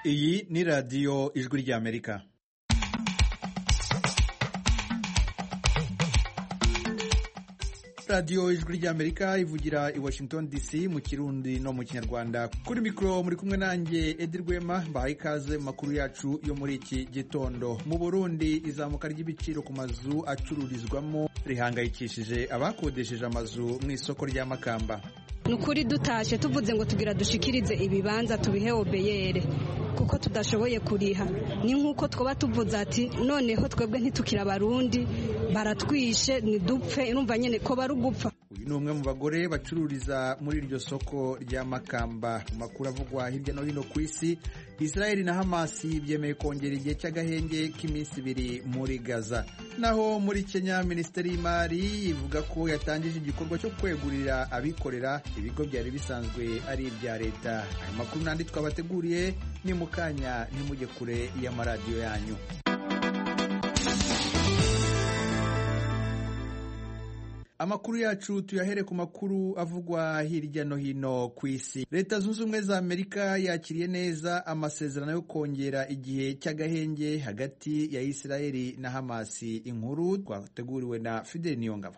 iyi ni radiyo ijwi ry'amerika radiyo ijwi ry'amerika ivugira i washington dc mu kirundi no mu kinyarwanda kuri mikoro muri kumwe nanjye edi rwema mbahaye ikaze mu makuru yacu yo muri iki gitondo mu burundi izamuka ry'ibiciro ku mazu acururizwamo rihangayikishije abakodesheje amazu mu isoko rya makamba ni ukuri dutashe tuvuze ngo tugira dushikirize ibibanza tubihe obeyere kuko tudashoboye kuriha ni nk'uko twaba tuvuze ati noneho twebwe ntitukira abarundi baratwishe ntidupfe urumva nyine ko bari ugupfa uyu ni umwe mu bagore bacururiza muri iryo soko rya makamba mu makuru avugwa hirya no hino ku isi israel na hamasi byemeye kongera igihe cy'agahenge k'iminsi ibiri muri gaza naho muri kenya minisiteri y'imari ivuga ko yatangije igikorwa cyo kwegurira abikorera ibigo byari bisanzwe ari ibya leta ayo makuru n'andi twabateguriye ni mu kanya ntimujye kure y'amaradiyo yanyu amakuru yacu tuyahere ku makuru avugwa hirya no hino ku isi leta zunze ubumwe za amerika yakiriye neza amasezerano yo kongera igihe cy'agahenge hagati ya isirayeli na hamasi inkuru twateguriwe na fideli niyongabo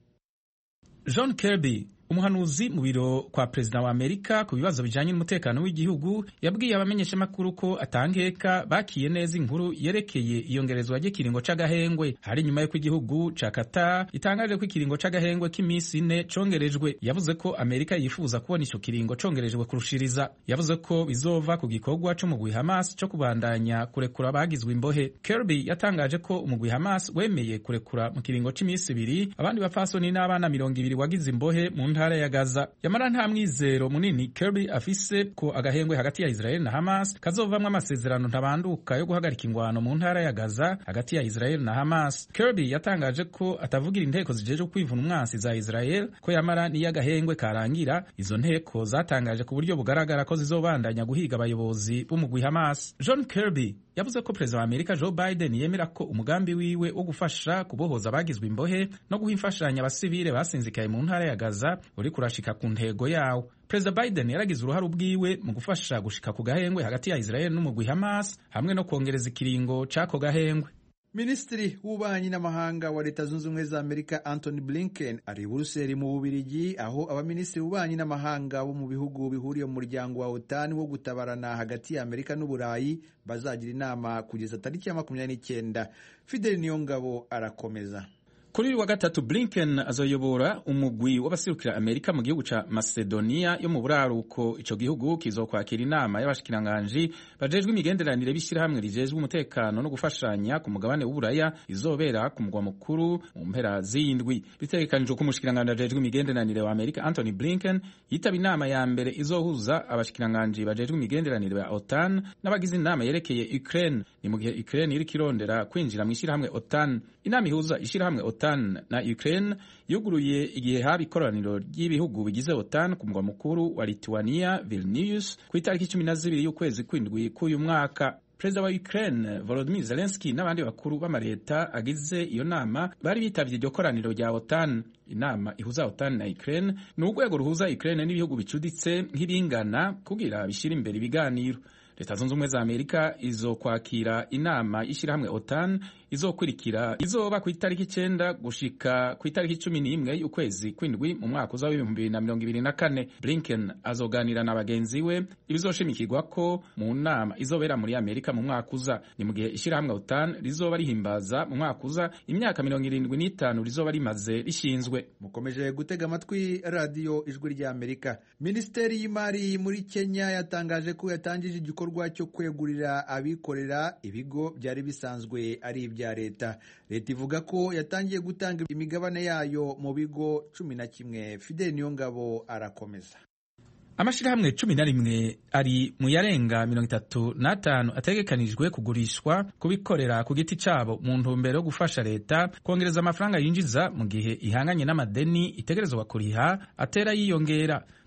john kirby umuhanuzi mu biro kwa perezida wa amerika ku bibazo bijyanye n'umutekano w'igihugu yabwiye abamenyeshamakuru ko atankeka bakiye neza inkuru yerekeye iyongerezwa ry'ikiringo c'agahengwe hari nyuma y'uko igihugu ca Qatar itangaje ko ikiringo c'agahengwe k'iminsi ine congerejwe yavuze ko amerika yifuza kubona ico kiringo congerejwe kurushiriza yavuze ko bizova ku gikorwa c'umugwi hamas co kubandanya kurekura abagizwe imbohe kirby yatangaje ko umugwi hamas wemeye kurekura mu kiringo c'iminsi ibiri abandi bapfasoni n'abana mirongo ibiri wagize imbohe mu ntara ya Gaza yamara nta mwizero munini Kirby afise ko agahengwe hagati ya Israel na Hamas kazovamwo amasezerano ntabanduka yo guhagarika ingwano mu ntara ya Gaza hagati ya Israel na Hamas Kirby yatangaje ko atavugira inteko zijeje kwivuna umwansi za Israel ko yamara niyo agahengwe karangira izo nteko zatangaje ku buryo bugaragara ko zizobandanya guhiga abayobozi b'umugwi Hamas John Kirby yavuze ko perezida wa Amerika Joe Biden yemera ko umugambi wiwe wo gufasha kubohoza abagizwe imbohe no guha imfashanyo abasivile basinzikaye mu ntara ya Gaza uri kurashika ku ntego yawo perezida Biden yaragize uruhare ubwiwe mu gufasha gushika ku gahengwe hagati ya Israel n'umugwi Hamas hamwe no kongereza ikiringo c'ako gahengwe minisitiri w'ububanyi n'amahanga wa leta zunze ubumwe za amerika anthony blinken ari buruseli mu bubirigi aho abaminisitiri b'ububanyi n'amahanga bo mu bihugu bihuriye mu muryango wa otani wo gutabarana hagati ya amerika n'uburayi bazagira inama kugeza tariki ya makumyabiri n'icyenda fideli niyongabo arakomeza kuri uyu wa gatatu blinken azoyobora umugwi w'abasirukira amerika mu gihugu ca macedonia yo mu buraruko ico gihugu kizokwakira inama y'abashikiranganji bajejwe imigenderanire b'ishyirahamwe rijejwe umutekano no gufashanya ku mugabane w'uburaya izobera ku mugwa mukuru mu mpera z'indwi bitegekanijwe ko umushikiranganji ajejwe imigenderanire wa amerika anthony blinken yitaba inama ya mbere izohuza abashikiranganji bajejwe imigenderanire ba otan n'abagize inama yerekeye ukraine ni mu gihe ukraine iriko irondera kwinjira mu ishyirahamwe otan inama ihuza ishyirahamwe otan na ukraine yuguruye igihe haba ikoraniro ry'ibihugu bigize otan ku mugwa mukuru wa lithuania vilnius ku itariki cumi na zibiri y'ukwezi kw'indwi k'uyu mwaka perezida wa ukraine volodymyr zelensky n'abandi bakuru b'amaleta agize iyo nama bari bitavye iryo koraniro rya otan inama ihuza otan na ukraine ni urwego ruhuza ukraine n'ibihugu bicuditse nk'iringana kugira bishyire imbere ibiganiro leta zunze ubumwe za amerika izokwakira inama y'ishyirahamwe otan izokurikira izoba ku itariki icenda gushika ku itariki cumi n'imwe y'ukwezi kw'indwi mu mwaka uza w'ibihumbi bibiri na mirongo ibiri na kane blinken azoganira na bagenzi we ibizoshimikirwa ko mu nama izobera muri amerika mu mwaka uza ni mu gihe ishyirahamwe otan rizoba rihimbaza mu mwaka uza imyaka mirongo irindwi n'itanu rizoba rimaze rishinzwe mukomeje gutega amatwi radiyo ijwi rya amerika minisiteri y'imari muri kenya yatangaje ko yatangije igikorwa cyo kwegurira abikorera ibigo byari bisanzwe ari ibya leta leta ivuga ko yatangiye gutanga imigabane yayo mu bigo cumi na kimwe fideli niyongabo arakomeza amashirahamwe cumi na rimwe ari mu yarenga mirongo itatu n'atanu ategekanijwe kugurishwa kubikorera ku giti cabo mu ntumbero yo gufasha leta kongereza amafaranga yinjiza mu gihe ihanganye n'amadeni itegerezwa kuriha atera yiyongera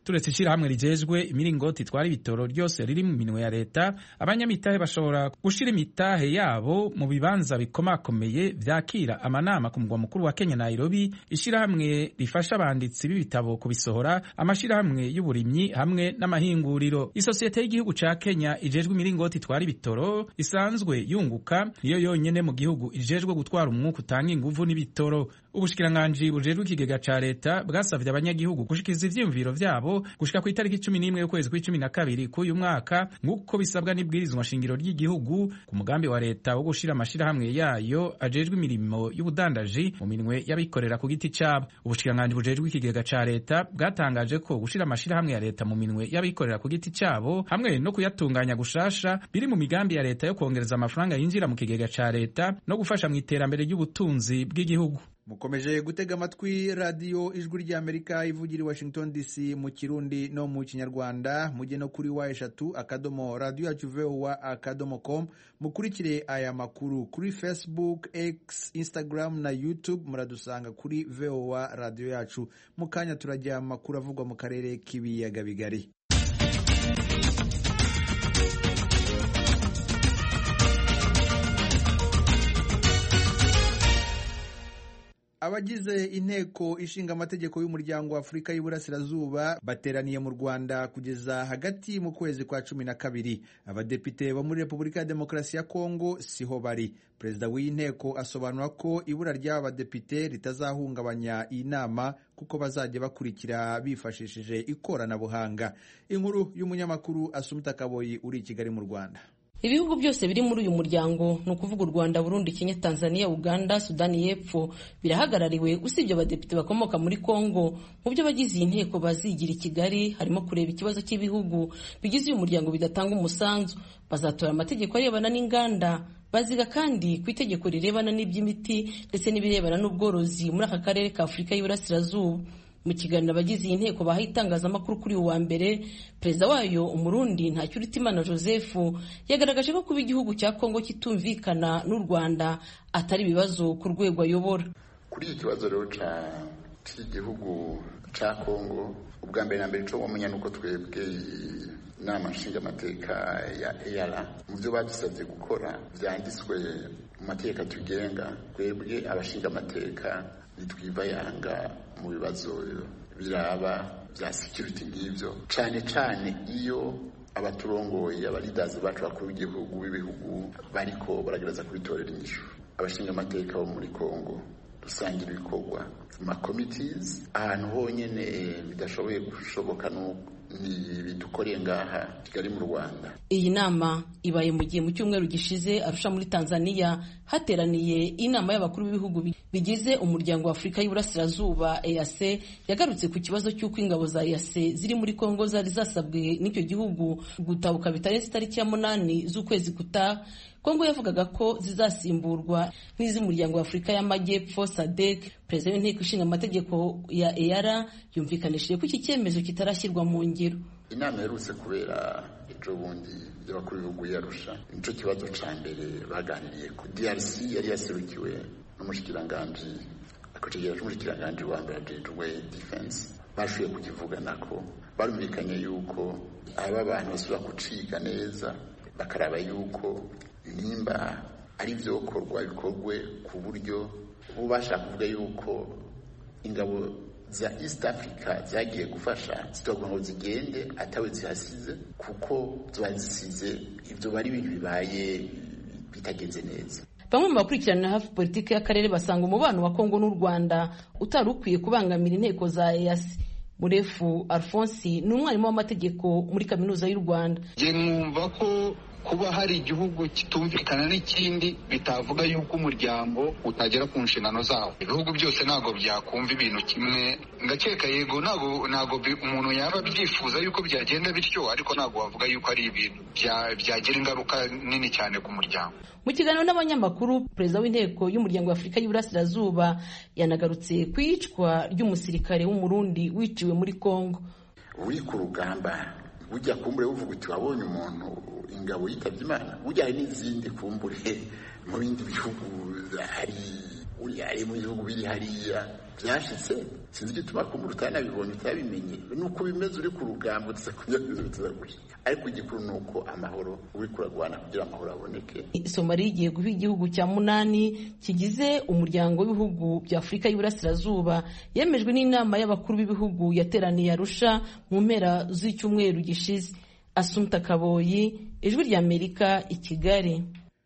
turetse ishyirahamwe rijejwe imiringoti itwara ibitoro ryose riri mu minwe ya leta abanyamitahe bashobora gushira imitahe yabo mu bibanza bikomakomeye vyakira amanama ku mugwa mukuru wa kenya nairobi ishyirahamwe rifasha abanditsi b'ibitabo kubisohora amashirahamwe y'uburimyi hamwe n'amahinguriro isosiyete y'igihugu ca kenya ijejwe imiringoti itwara ibitoro isanzwe yunguka niyo yonyene mu gihugu ijejwe gutwara umwuka utanga inguvu n'ibitoro ubushikiranganji bujejwe ikigega ca leta bwasavye abanyagihugu gushikiriza ivyiyumviro vyabo gushika ku itariki cumi n'imwe y'ukwezi kw'icumi na kabiri k'uyu mwaka nk'uko bisabwa n'ibwirizwa nshingiro ry'igihugu ku mugambi wa leta wo gushira amashirahamwe yayo ajejwe imirimo y'ubudandaji mu minwe y'abikorera ku giti cabo ubushikiranganji bujejwe ikigega ca leta bwatangaje ko gushira amashirahamwe ya leta mu minwe y'abikorera ku giti cabo hamwe no kuyatunganya gushasha biri mu migambi ya leta yo kongereza amafaranga yinjira mu kigega ca leta no gufasha mu iterambere ry'ubutunzi bw'igihugu mukomeje gutega amatwi radiyo ijwi ry'amerika ivugira i washington dc mu kirundi no mu kinyarwanda mujye no kuri wa eshatu akadomo radiyo yacu vowa akadomo com mukurikire aya makuru kuri facebook x instagram na youtube muradusanga kuri vowa radiyo yacu mu kanya turajya amakuru avugwa mu karere k'ibiyaga bigari abagize inteko ishinga amategeko y'umuryango wa afurika y'uburasirazuba bateraniye mu rwanda kugeza hagati mu kwezi kwa cumi na kabiri abadepite bo muri repubulika ya demokarasi ya kongo siho bari perezida w'iyi nteko asobanura ko ibura ry'aba badepite ritazahungabanya iyi nama kuko bazajya bakurikira bifashishije ikoranabuhanga inkuru y'umunyamakuru asumita kaboyi uri i kigali mu rwanda ibihugu byose biri muri uyu muryango ni ukuvuga u rwanda burundi kenya tanzania uganda sudani y'epfo birahagarariwe usibye abadepite bakomoka muri congo mu byo abagize iyi nteko bazigira i kigali harimo kureba ikibazo cy'ibihugu bigize uyu muryango bidatanga umusanzu bazatora amategeko arebana n'inganda baziga kandi ku itegeko rirebana n'iby'imiti ndetse n'ibirebana n'ubworozi muri aka karere ka afurika y'iburasirazuba mu kiganiro abagize iyi nteko bahaye itangazamakuru kuri uyu wa mbere perezida wayo umurundi ntacyuritimana joseph yagaragaje ko kuba igihugu cya kongo kitumvikana n'u rwanda atari ibibazo ku rwego ayobora kuri iki kibazo rero cy'igihugu cya kongo ubwa mbere na mbere cyo wamenya nuko twebwe inama nshingamateka ya eyara mu byo badusabye gukora byanditswe mu mategeko atugenga twebwe abashingamateka ntitwivayanga mu bibazo biraba bya security ngibyo cyane cyane iyo abaturongoye abalidazi bacu bakuru b'igihugu b'ibihugu bariko baragereza kubitorera inyishu abashinga amateka bo muri Kongo dusangira ibikorwa ma committees ahantu honyene bidashoboye gushoboka ni bidukoreye ngaha Kigali mu Rwanda iyi nama ibaye mu gihe mu cyumweru gishize arusha muri Tanzania hateraniye inama y'abakuru b'ibihugu bigize umuryango wa Afurika y'Iburasirazuba EAC yagarutse ku kibazo cy'uko ingabo za EAC ziri muri Kongo zari zasabwe n'icyo gihugu gutabuka bitarenze itariki ya munani z'ukwezi gutaha Kongo yavugaga ko zizasimburwa n'iz'umuryango wa Afurika y'Amajyepfo SADC perezida w'inteko ishinga amategeko ya EAR yumvikanishije ko iki cyemezo kitarashyirwa mu ngiro inama iherutse kubera ejo bundi y'abakuru b'ibihugu yarusha nicyo kibazo cya mbere baganiriye ku DRC yari yaserukiwe n'umushikiranganji akacegera c'umushikiranganji wa mbere ajejwe defense bashoboye kukivugana ko barumvikanye yuko aba bantu basubira kuciga neza bakaraba yuko nimba ari byokorwa bikorwe ku buryo bo bashaka kuvuga yuko ingabo za East Africa zagiye gufasha zitovuga ngo zigende atawe zihasize kuko ziba zisize ibyo bari ibintu bibaye bitagenze neza bamwe mu bakurikirana hafi politiki y'akarere basanga umubano wa kongo n'u rwanda utari ukwiye kubangamira inteko za eyasi murefu alphonse ni umwarimu w'amategeko muri kaminuza y'u rwanda njye mwumva ko kuba hari igihugu kitumvikana n'ikindi bitavuga yuko umuryango utagera ku nshingano zawo ibihugu byose ntabwo byakumva ibintu kimwe ngakeka yego ntabwo ntabwo umuntu yaba abyifuza yuko byagenda bityo ariko ntabwo wavuga yuko ari ibintu byagira ingaruka nini cyane ku muryango mu kiganiro n'abanyamakuru perezida w'inteko y'umuryango wa afurika y'uburasirazuba yanagarutse ku iyicwa ry'umusirikare w'umurundi wiciwe muri congo uri ku rugamba ujya kumbure uvuga uti wabonye umuntu ingabo yitabye imana ujya hari n'izindi kumbure mu bindi bihugu hari uriya ari mu bihugu biri hariya byashitse sinzi igituma ko mu utanabibonye utabimenye nuko bimeze uri ku rugamba uza kunyagiriza bitaza gushika ariko igikuru ni uko amahoro uri kuragwana kugira amahoro aboneke somaliya igiye guha igihugu cya munani kigize umuryango w'ibihugu bya afurika y'iburasirazuba yemejwe n'inama y'abakuru b'ibihugu yateraniye arusha mu mpera z'icyumweru gishize asumta kaboyi ijwi ry'amerika i kigali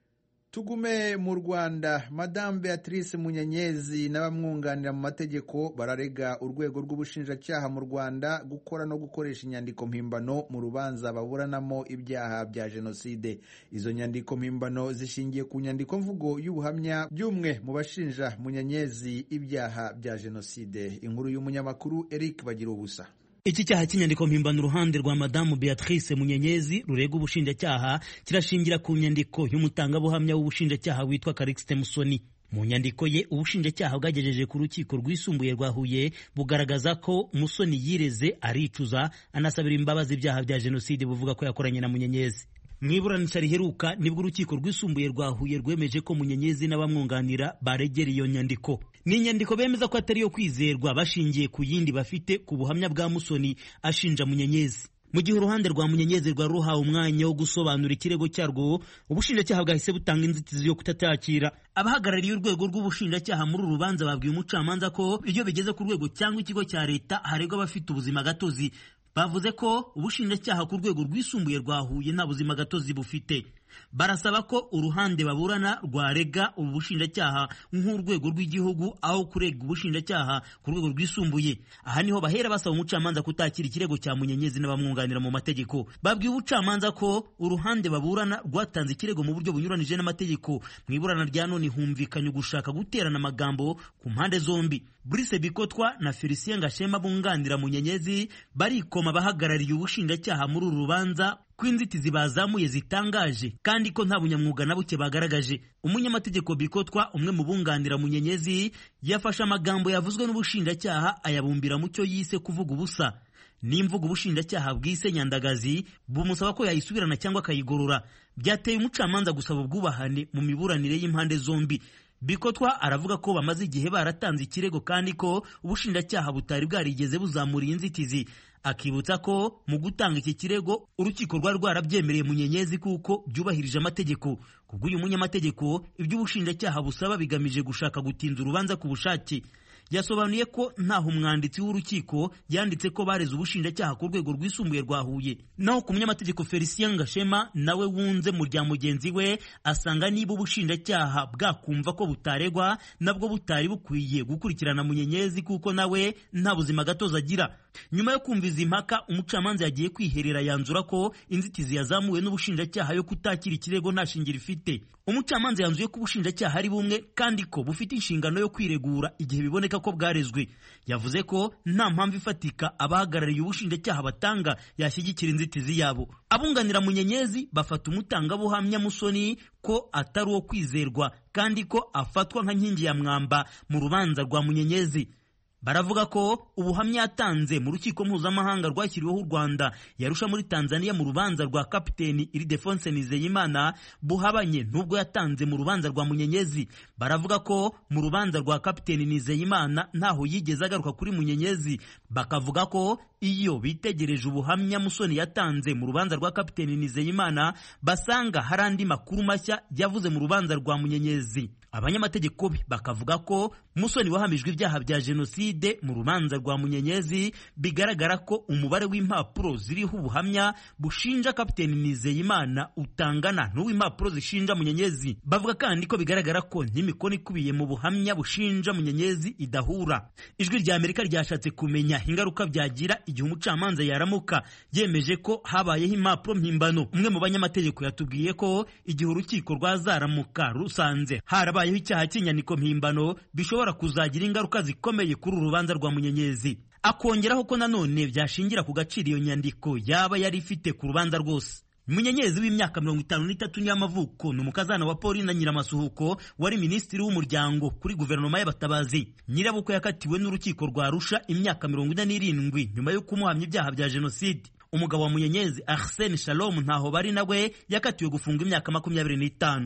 tugume mu rwanda madamu beatrice munyenyezi n'abamwunganira mu mategeko bararega urwego rw'ubushinjacyaha mu rwanda gukora no gukoresha inyandiko mpimbano mu rubanza baburanamo ibyaha bya jenoside izo nyandiko mpimbano zishingiye ku nyandiko mvugo y'ubuhamya by'umwe mu bashinja munyenyezi ibyaha bya jenoside inkuru y'umunyamakuru eric bagira ubusa iki cyaha cy'inyandiko mpimbano uruhande rwa madamu beatrice munyenyezi rurega ubushinjacyaha kirashingira ku nyandiko y'umutangabuhamya w'ubushinjacyaha witwa karikisite musoni mu nyandiko ye ubushinjacyaha bwagejeje ku rukiko rwisumbuye rwa huye bugaragaza ko musoni yireze aricuza anasabira imbabazi ibyaha bya jenoside buvuga ko yakoranye na munyenyezi mu iburanisha riheruka nibwo urukiko rwisumbuye rwa huye rwemeje ko munyenyezi n'abamwunganira baregera iyo nyandiko ni inyandiko bemeza ko atari iyo kwizerwa bashingiye ku yindi bafite ku buhamya bwa musoni ashinja munyenyezi mu gihe uruhande rwa munyenyezi rwari ruhawe umwanya wo gusobanura ikirego cyarwo ubushinjacyaha bwahise butanga inzitizi yo kutacyakira abahagarariye urwego rw'ubushinjacyaha muri uru rubanza babwiye umucamanza ko iyo bigeze ku rwego cyangwa ikigo cya leta haregwa abafite ubuzima gatozi bavuze ko ubushinjacyaha ku rwego rwisumbuye rwa Huye nta buzima gatozi bufite barasaba ko uruhande baburana rwarega ubu bushinjacyaha nk'urwego rw'igihugu aho kurega ubushinjacyaha ku rwego rwisumbuye aha niho bahera basaba umucamanza kutakira ikirego cya munyenyezi n'abamwunganira mu mategeko babwiye ubucamanza ko uruhande baburana rwatanze ikirego mu buryo bunyuranije n'amategeko mu iburana rya none humvikanye ugushaka guterana amagambo ku mpande zombi Brice Bikotwa na Felicien Gashema bunganira munyenyezi barikoma bahagarariye ubushinjacyaha muri uru rubanza ko inzitizi bazamuye zitangaje kandi ko nta bunyamwuga na buke bagaragaje umunyamategeko bikotwa umwe mu bunganira munyenyezi yafashe amagambo yavuzwe n'ubushinjacyaha ayabumbira mu cyo yise kuvuga ubusa n'imvugo ubushinjacyaha bwise nyandagazi bumusaba ko yayisubirana cyangwa akayigorora byateye umucamanza gusaba ubwubahane mu miburanire y'impande zombi bikotwa aravuga ko bamaze igihe baratanze ikirego kandi ko ubushinjacyaha butari bwarigeze buzamura iyi nzitizi akibutsa ko mu gutanga iki kirego urukiko rwari rwarabyemereye munyenyezi kuko byubahirije amategeko kubw'uyu munyamategeko ibyo ubushinjacyaha busaba bigamije gushaka gutinza urubanza ku bushake yasobanuye ko ntaho umwanditsi w'urukiko yanditse ko bareze ubushinjacyaha ku rwego rwisumbuye rwa Huye naho ku munyamategeko Felicien Gashema nawe wunze mu rya mugenzi we asanga niba ubushinjacyaha bwakumva ko butaregwa nabwo butari bukwiye gukurikirana munyenyezi kuko nawe nta buzima gatozi agira nyuma yo kumva izi mpaka umucamanza yagiye kwiherera yanzura ko inzitizi yazamuwe n'ubushinjacyaha yo kutakira ikirego nta shingiro ifite umucamanza yanzuye ko ubushinjacyaha ari bumwe kandi ko bufite inshingano yo kwiregura igihe biboneka ko bwarezwe yavuze ko nta mpamvu ifatika abahagarariye ubushinjacyaha batanga yashyigikira inzitizi yabo abunganira munyenyezi bafata umutangabuhamya musoni ko atari uwo kwizerwa kandi ko afatwa nka nkingi ya mwamba mu rubanza rwa munyenyezi baravuga ko ubuhamya yatanze mu rukiko mpuzamahanga rwashyiriweho u Rwanda yarusha muri Tanzania mu rubanza rwa kapiteni Ildefonse Nizeyimana buhabanye n'ubwo yatanze mu rubanza rwa Munyenyezi baravuga ko mu rubanza rwa kapiteni Nizeyimana ntaho yigeze agaruka kuri Munyenyezi bakavuga ko iyo bitegereje ubuhamya Musoni yatanze mu rubanza rwa kapiteni Nizeyimana basanga hari andi makuru mashya yavuze mu rubanza rwa Munyenyezi abanyamategeko be bakavuga ko Musoni wahamijwe ibyaha bya jenoside mu rubanza rwa Munyenyezi bigaragara ko umubare w'impapuro ziriho ubuhamya bushinja kapiteni Nizeyimana utangana n'uw'impapuro zishinja Munyenyezi bavuga kandi ko bigaragara ko n'imikono ikubiye mu buhamya bushinja Munyenyezi idahura ijwi rya Amerika ryashatse kumenya ingaruka byagira igihe umucamanza yaramuka yemeje ko habayeho impapuro mpimbano umwe mu banyamategeko yatubwiye ko igihe urukiko rwazaramuka rusanze harabayeho icyaha cy'inyandiko mpimbano bishobora kuzagira ingaruka zikomeye kuri uru rubanza rwa munyenyezi akongeraho ko nanone byashingira ku gaciro iyo nyandiko yaba yari ifite ku rubanza rwose munyenyezi w'imyaka mirongo itanu n'itatu y'amavuko ni umukazana wa Pauline Nyiramasuhuko wari minisitiri w'umuryango kuri guverinoma y'abatabazi nyirabukwe yakatiwe n'urukiko rwa Arusha imyaka mirongo ine n'irindwi nyuma yo kumuhamya ibyaha bya jenoside umugabo wa munyenyezi Arsene Shalom ntaho bari nawe yakatiwe gufunga imyaka makumyabiri n'itanu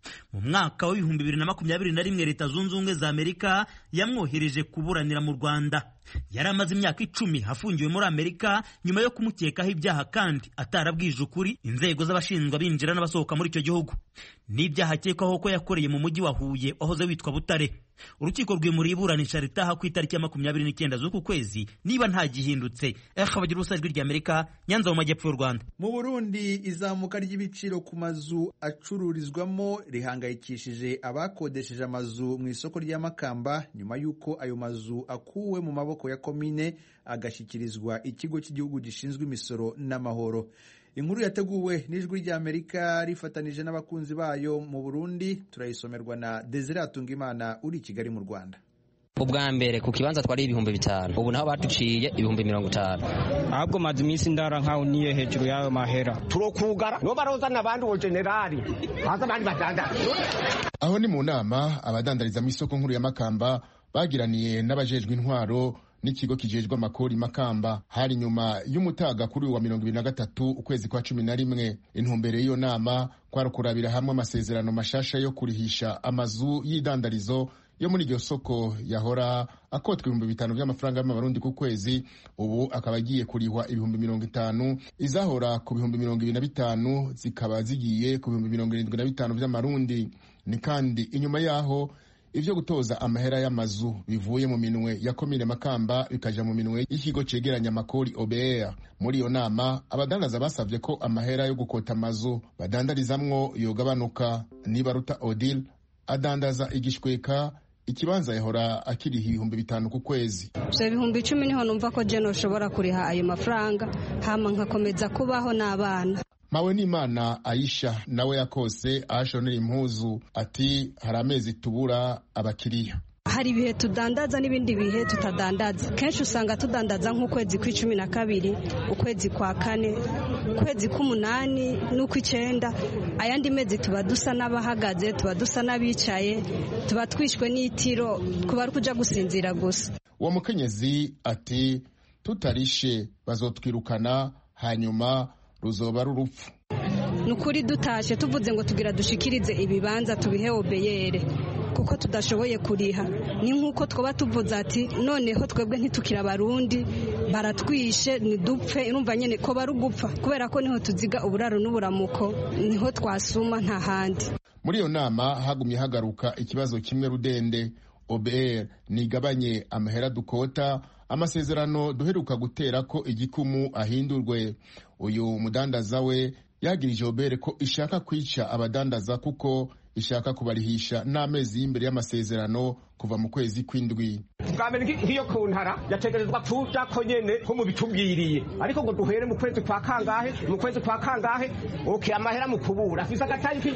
mu mwaka w'ibihumbi bibiri na makumyabiri na rimwe leta zunze ubumwe za amerika yamwohereje kuburanira mu rwanda yari amaze imyaka icumi afungiwe muri amerika nyuma yo kumukekaho ibyaha kandi atarabwije ukuri inzego z'abashinjwa binjira n'abasohoka muri icyo gihugu n'ibyaha akekwaho ko yakoreye mu mujyi wa huye wahoze witwa butare urukiko rwimuriye iburanisha ritaha ku itariki ya makumyabiri n'icyenda z'uku kwezi niba nta gihindutse bagira ubusa ijwi ry'amerika nyanza mu majyepfo y'u rwanda mu burundi izamuka ry'ibiciro ku mazu acururizwamo rihangayikishije abakodesheje amazu mu isoko rya makamba nyuma y'uko ayo mazu akuwe mu maboko ya komine agashyikirizwa ikigo cy'igihugu gishinzwe imisoro n'amahoro inkuru yateguwe n'ijwi ry'amerika rifatanije n'abakunzi bayo mu burundi turayisomerwa na desire atungimana uri i kigali mu rwanda ubwa mbere ku kibanza twari ibihumbi bitanu ubu naho baduciye ibihumbi mirongo itanu ahubwo maze iminsi ndara nkaho niye hejuru y'ayo mahera turokugara nibo barozana abandi uwo generali haza abandi badandaza aho ni mu nama abadandariza mu isoko nkuru ya makamba bagiraniye n'abajejwe intwaro n'ikigo kijejwe amakori makamba hari nyuma y'umutaga kuri wa mirongo ibiri na gatatu ukwezi kwa cumi na rimwe intumbero y'iyo nama kwari kurabira hamwe amasezerano mashasha yo kurihisha amazu y'idandarizo yo muri iryo soko yahora akotwa ibihumbi bitanu by'amafaranga y'amabarundi ku kwezi ubu akaba agiye kurihwa ibihumbi mirongo itanu izahora ku bihumbi mirongo ibiri na bitanu zikaba zigiye ku bihumbi mirongo irindwi na bitanu by'amarundi ni kandi inyuma yaho ivyo gutoza amahera y'amazu bivuye mu minwe ya komine makamba bikaja mu minwe y'ikigo cegeranya amakori obr muri iyo nama abadandaza basavye ko amahera yo gukota amazu badandarizamwo yogabanuka nibaruta odile adandaza igishweka ikibanza yahora akiriha ibihumbi bitanu ku kwezi ivyo bihumbi icumi niho numva ko je noshobora kuriha ayo mafaranga hama nkakomeza kubaho n'abana mawe n'imana ayisha nawe yakose ahashonera impuzu ati hari amezi tubura abakiriya hari ibihe tudandaza n'ibindi bihe tutadandaza kenshi usanga tudandaza nk'ukwezi kw'icumi na kabiri ukwezi kwa kane ukwezi k'umunani n'ukw'icyenda ayandi mezi tuba dusa n'abahagaze tuba dusa n'abicaye tuba twishwe n'itiro kuba ari kuja gusinzira gusa uwo mukenyezi ati tutarishe bazotwirukana hanyuma ruzoba ari urupfu ni ukuri dutashe tuvuze ngo tugira dushikirize ibibanza tubihe obeyere kuko tudashoboye kuriha ni nk'uko twaba tuvuze ati noneho twebwe ntitukira abarundi baratwishe ntidupfe irumva nyine ko bari ugupfa kubera ko niho tuziga uburaro n'uburamuko niho twasuma nta handi muri iyo nama hagumye hagaruka ikibazo kimwe rudende obr nigabanye amahera dukota amasezerano duheruka gutera ko igikumu ahindurwe uyu mudandaza we yagirije obere ko ishaka kwica abadandaza kuko ishaka kubarihisha n'amezi y'imbere y'amasezerano kuva mu kwezi kw'indwi bwa mbere nk'iyo ku ntara yategerezwa kuja ko nyene ko mubitubwiriye ariko ngo duhere mu kwezi kwa kangahe mu kwezi kwa kangahe oke amahera mu kubura afise agatayiki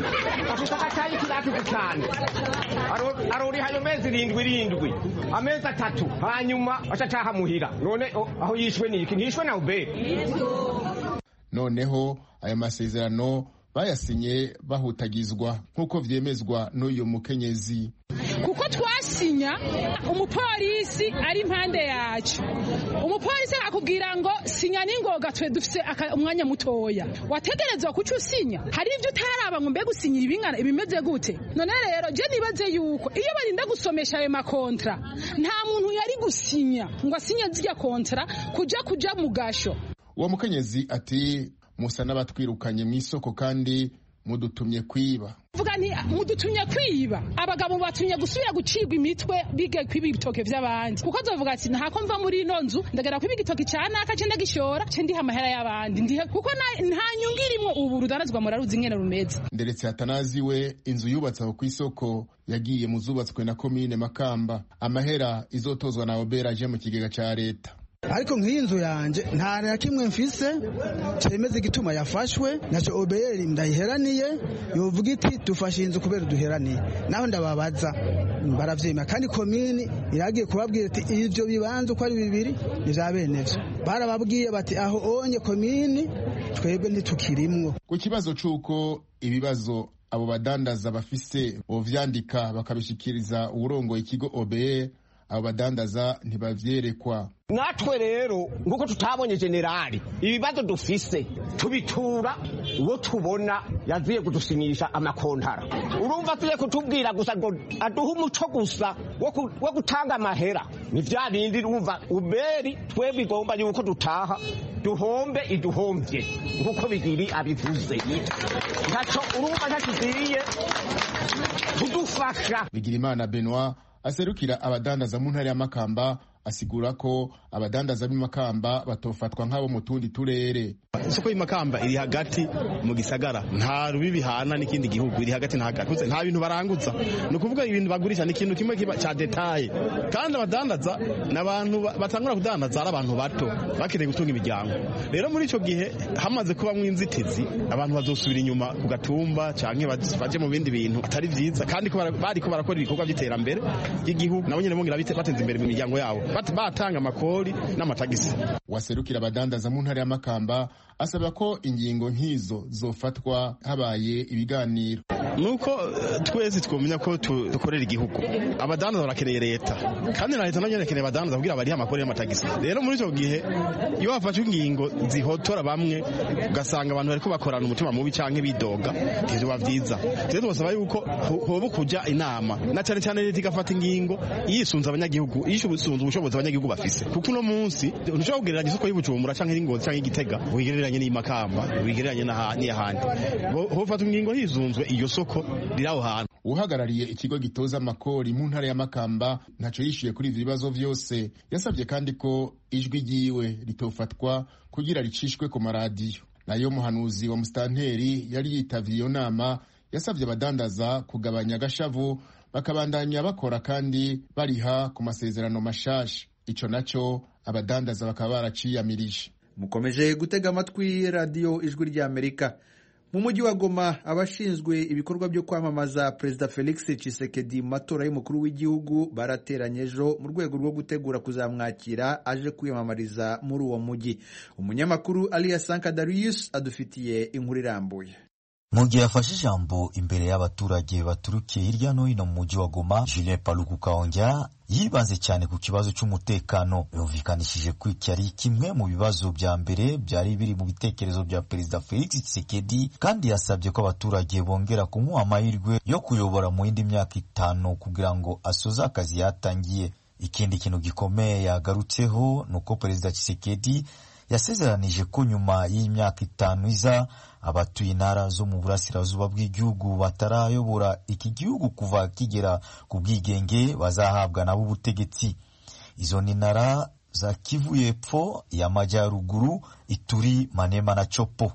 afise agatayiki rakize cyane aroriha ayo mezi irindwi irindwi amezi atatu hanyuma acacaha muhira none aho yishwe niki ntishwe na ubere noneho ayo masezerano bayasinye bahutagizwa nk'uko vyemezwa n'uyu mukenyezi kuko twasinya umupolisi ari impande yacu umupolisi akakubwira ngo sinya n'ingoga twe dufise umwanya mutoya wategerezwa kuca usinya hari ivyo utaraba ngo mbega usinyira ibingana ibimeze gute none rero je nibaze yuko iyo barinda gusomesha ayo makontra nta muntu yari gusinya ngo asinye zirya kontra kuja kuja mu gasho uwo mukenyezi ati musa n'abatwirukanye mu isoko kandi mudutumye kwiba vuga nti mudutumye kwiba abagabo batumye gusubira gucibwa imitwe bige kwiba ibitoke vy'abandi kuko azovuga ati ntako mva muri ino nzu ndagera kwiba igitoki ca naka ce ndagishora ce ndiha amahera y'abandi ndihe kuko nta nyungu irimwo ubu rudanazwa muraruzi ingene rumeze nderetse hatanazi we inzu yubatse aho kw'isoko yagiye mu zubatswe na komine makamba amahera izotozwa na obera aje mu kigega ca leta ariko nk'iyi nzu yanjye nta na kimwe mfise cyemeza igituma yafashwe nacyo obeyeri ndayiheraniye yovuga iti dufashe inzu kubera duheraniye naho ndababaza baravyemera kandi komini iragiye kubabwira ati ivyo bibanza uko ari bibiri ni vya bene vyo barababwiye bati aho onye komini twebwe ntitukirimwo ku kibazo c'uko ibibazo abo badandaza bafise bovyandika bakabishikiriza uwurongoye ikigo obeye abo badandaza ntibavyerekwa natwe rero nguko tutabonye generali ibibazo dufise tubitura uwo tubona yaziye kudusinyisha amakontara urumva tuye kutubwira gusa ngo aduhe umuco gusa wo gutanga amahera ni vya bindi urumva uberi twebwe igomba yuko dutaha duhombe iduhombye nkuko bigiri abivuze ntaco urumva ntakiziye kudufasha bigirimana benoit aserukira abadandaza mu ntara ya makamba asigura ko abadandaza b'imakamba batofatwa nk'abo mu tundi turere isoko y'imakamba iri hagati mu gisagara nta rubi bihana n'ikindi gihugu iri hagati na hagati nta bintu baranguza ni ukuvuga ibintu bagurisha ni ikintu kimwe cya detaye kandi abadandaza ni abantu batangura kudandaza ari abantu bato bakeneye gutunga imiryango rero muri icyo gihe hamaze kubamo inzitizi abantu bazosubira inyuma ku gatumba cyangwa baje mu bindi bintu atari byiza kandi bari ko barakora ibikorwa by'iterambere ry'igihugu nabo nyine bongera bateza imbere mu miryango yabo batanga amakori n'amatagisi waserukira abadandaza mu ntara ya makamba asaba ko ingingo nk'izo zofatwa habaye ibiganiro nuko twese twumenya ko dukorera igihugu abadandaza barakeneye leta kandi na leta nayo irakeneye abadandaza kugira barihe amakori y'amatagisi rero muri icyo gihe iyo hafashwe ingingo zihotora bamwe ugasanga abantu bariko bakorana umutima mubi canke bidoga ntivyoba vyiza rero tubasaba yuko hoba kujya inama na cyane cyane leta igafata ingingo yisunze abanyagihugu yisunze ubushobozi abanyagihugu bafise kuko uno munsi ntushobora kugereranya isoko y'ubujumbura canke y'ingozi canke y'igitega wigereranye n'imakamba wigereranye n'ahandi hofata ingingo hizunzwe iyo soko riri aho hantu uhagarariye ikigo gitoza amakori mu ntara ya makamba ntaco yishyuye kuri ivyo bibazo vyose yasabye kandi ko ijwi ryiwe ritofatwa kugira ricishwe ku maradiyo nayo muhanuzi wa musitanteri yari yitavye iyo nama yasabye abadandaza kugabanya agashavu bakabandanya bakora kandi bariha ku masezerano mashasha ico naco abadandaza bakaba baraciyamirije mukomeje gutega amatwi radiyo ijwi ry'amerika mu mujyi wa goma abashinzwe ibikorwa byo kwamamaza perezida felix Tshisekedi mu matora y'umukuru w'igihugu barateranye ejo mu rwego rwo gutegura kuzamwakira aje kwiyamamariza muri uwo mujyi umunyamakuru aliya sanka darius adufitiye inkuru irambuye mu gihe yafashe ijambo imbere y'abaturage baturukiye hirya no hino mu mujyi wa Goma Julien Paluku Kaonja yibanze cyane ku kibazo cy'umutekano yumvikanishije ko iki ari kimwe mu bibazo bya mbere byari biri mu bitekerezo bya perezida Felix Tshisekedi kandi yasabye ko abaturage bongera kumuha amahirwe yo kuyobora mu yindi myaka itanu kugira ngo asoze akazi yatangiye ikindi kintu gikomeye yagarutseho ni uko perezida Tshisekedi yasezeranije ko nyuma y'imyaka itanu iza abatuye intara zo mu burasirazuba bw'igihugu batarayobora iki gihugu kuva kigera ku bwigenge bazahabwa nabo ubutegetsi izo ni intara za kivu y'epfo y'amajyaruguru ituri manema na copo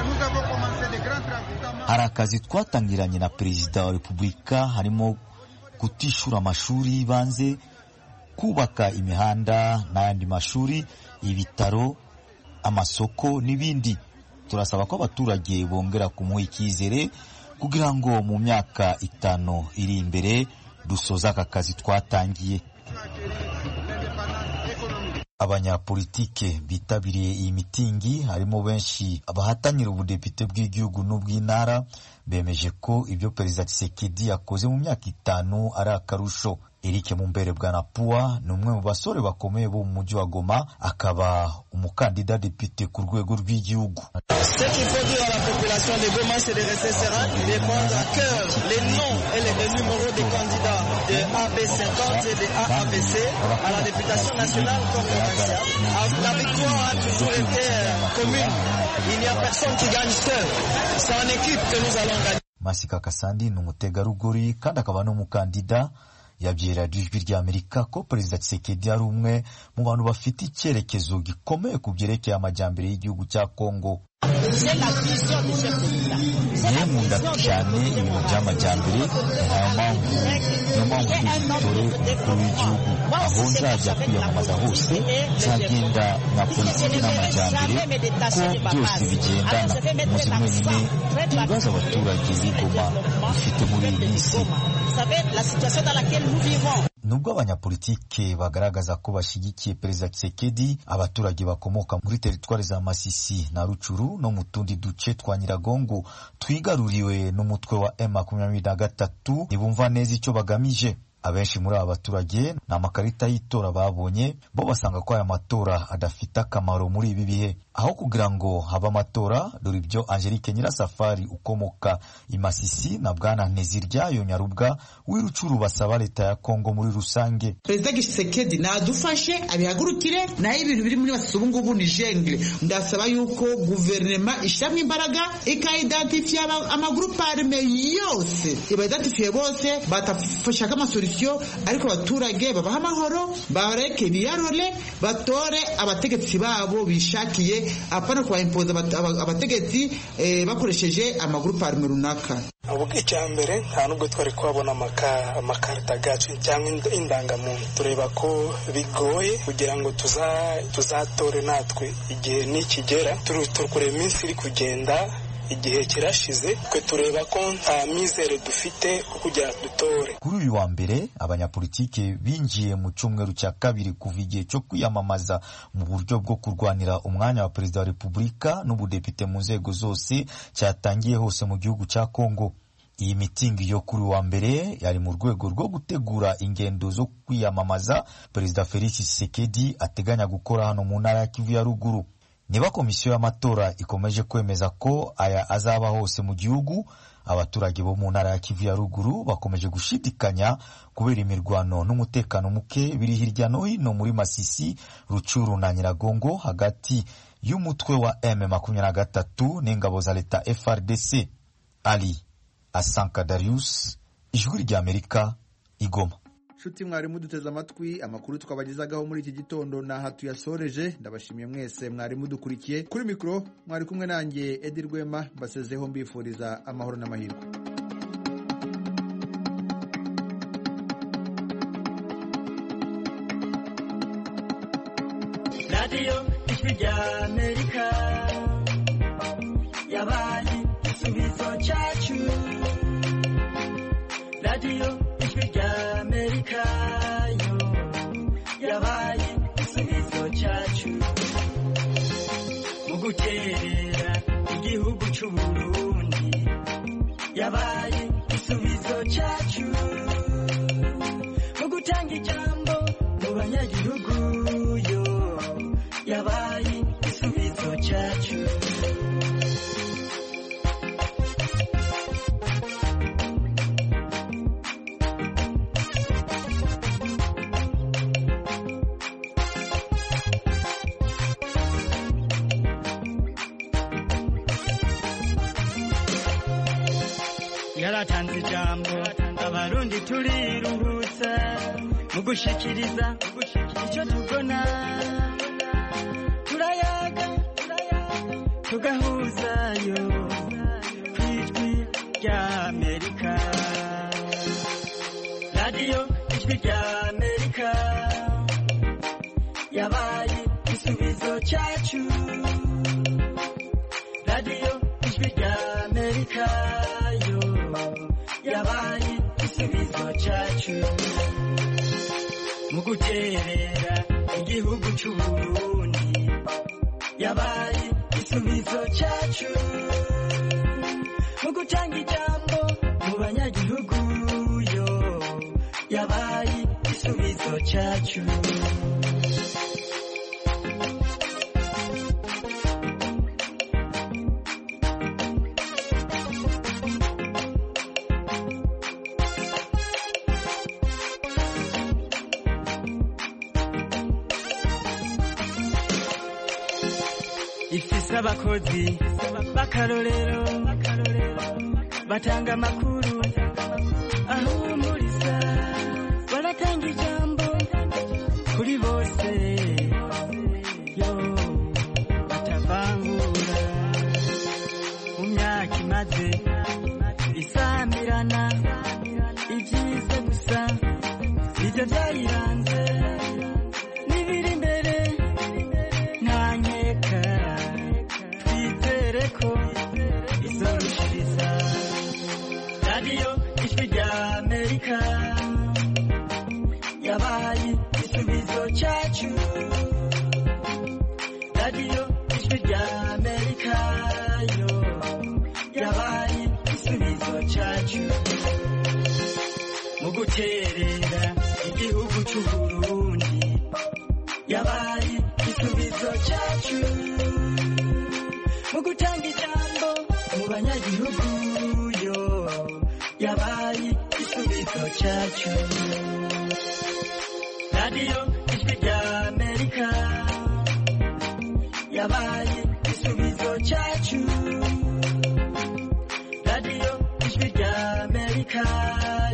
hari akazi twatangiranye na perezida wa repubulika harimo gutishura amashuri y'ibanze kubaka imihanda n'ayandi mashuri ibitaro amasoko n'ibindi turasaba ko abaturage bongera kumuha icyizere kugira ngo mu myaka itanu iri imbere dusoze aka kazi twatangiye abanyapolitike bitabiriye iyi mitingi harimo benshi abahatanira ubudepite bw'igihugu n'ubw'intara bemeje ko ibyo perezida Tshisekedi yakoze mu myaka itanu ari akarusho Eric Mumbere Bwanapua ni umwe mu basore bakomeye bo mu mujyi wa Goma akaba umukandida depite ku rwego rw'igihugu Masika Kasandi ni umutegarugori kandi akaba n'umukandida yabwiye radiyo ijwi ry'amerika ko perezida Tshisekedi ari umwe mu bantu bafite icyerekezo gikomeye ku byerekeye amajyambere y'igihugu cya kongo niyo nkunda cyane ibintu by'amajyambere niyo mpamvu niyo mpamvu dutore umukuru w'igihugu aho nzajya kwiyamamaza hose nzagenda nka politiki n'amajyambere ko byose bigendana muzi mwenyine ibibazo abaturage b'igoma bifite muri iyi minsi nubwo abanyapolitike bagaragaza ko bashyigikiye perezida Tshisekedi abaturage bakomoka muri teritwari za Masisi na Rucuru no mu tundi duce twa Nyiragongo twigaruriwe n'umutwe wa M makumyabiri na gatatu ntibumva neza icyo bagamije abenshi muri aba baturage ni amakarita y'itora babonye bo basanga ko aya matora adafite akamaro muri ibi bihe aho kugira ngo habe amatora dore ibyo angelique nyirasafari ukomoka i masisi na bwana nteziryayo nyarubwa w'irucuru basaba leta ya kongo muri rusange perezida gisekedi nadufashe abihagurukire nayo ibintu biri muri masisi ubu ngubu ni jengle ndasaba yuko guverinoma ishyiramo imbaraga ikayidatifiye amagurupe arme yose ibadatifiye bose batafashaka amasolisiyo ariko abaturage babaha amahoro bareke biyarore batore abategetsi babo bishakiye apana kubayimpoza abategetsi bakoresheje amagurupe arme runaka ubwo icya mbere nta nubwo twari kuhabona amakarita gacu cyangwa indangamuntu tureba ko bigoye kugira ngo tuzatore natwe igihe nikigera turi kureba iminsi iri kugenda igihe kirashize twe tureba ko nta mizere dufite kugira dutore kuri uyu wa mbere abanyapolitike binjiye mu cyumweru cya kabiri kuva igihe cyo kwiyamamaza mu buryo bwo kurwanira umwanya wa perezida wa repubulika n'ubudepite mu nzego zose cyatangiye hose mu gihugu cya kongo iyi mitingi yo kuri wa mbere yari mu rwego rwo gutegura ingendo zo kwiyamamaza perezida felix tshisekedi ateganya gukora hano mu ntara ya kivu ya ruguru niba komisiyo y'amatora ikomeje kwemeza ko aya azaba hose mu gihugu abaturage bo mu ntara ya kivu ya ruguru bakomeje gushidikanya kubera imirwano n'umutekano muke biri hirya no hino muri masisi rucuru na nyiragongo hagati y'umutwe wa m makumyabiri na gatatu n'ingabo za leta frdc ali asanka darius ijwi ry'amerika igoma nshuti mwari muduteze amatwi amakuru twabagezagaho muri iki gitondo n'aha tuyasoreje ndabashimiye mwese mwari mudukurikiye kuri mikoro mwari kumwe nanjye edi rwema mbasezeho mbifuriza amahoro n'amahirwe radiyo ijwi rya amerika yabaye igisubizo cyacu radiyo ijwi rya amerika yo yabaye igisubizo cyacu mu guterera igihugu cy'u burundi yabaye igisubizo cyacu mu gutanga ijambo mu banyagihugu yo yabaye igisubizo cyacu yaratanze ijambo abarundi turiruhutsa mu gushikiriza icyo tubona turayaga tugahuzayo ku ijwi rya amerika radiyo ijwi rya amerika yabaye igisubizo cyacu radiyo ijwi rya amerika yo yabaye igisubizo cyacu mu guterera igihugu cy'u burundi yabaye igisubizo cyacu mu gutanga ijambo mu banyagihugu yo yabaye igisubizo cyacu ifise abakozi b'akarorero batanga amakuru ahumuriza baratanga ijambo kuri bose yo batavangura mu myaka imaze isamirana ibyiza gusa nibyo byayiranze n'ibiri imbere nta nkeka twizere ko izorushiriza radiyo ijwi rya amerika yabaye igisubizo cyacu radiyo ijwi rya amerika yo yabaye igisubizo cyacu mu guterera igihugu c'uburundi yabaye igisubizo cyacu mu gutanga ijambo mu banyagihugu yo yabaye igisubizo cyacu radiyo ijwi rya amerika yabaye igisubizo cyacu radiyo ijwi rya amerika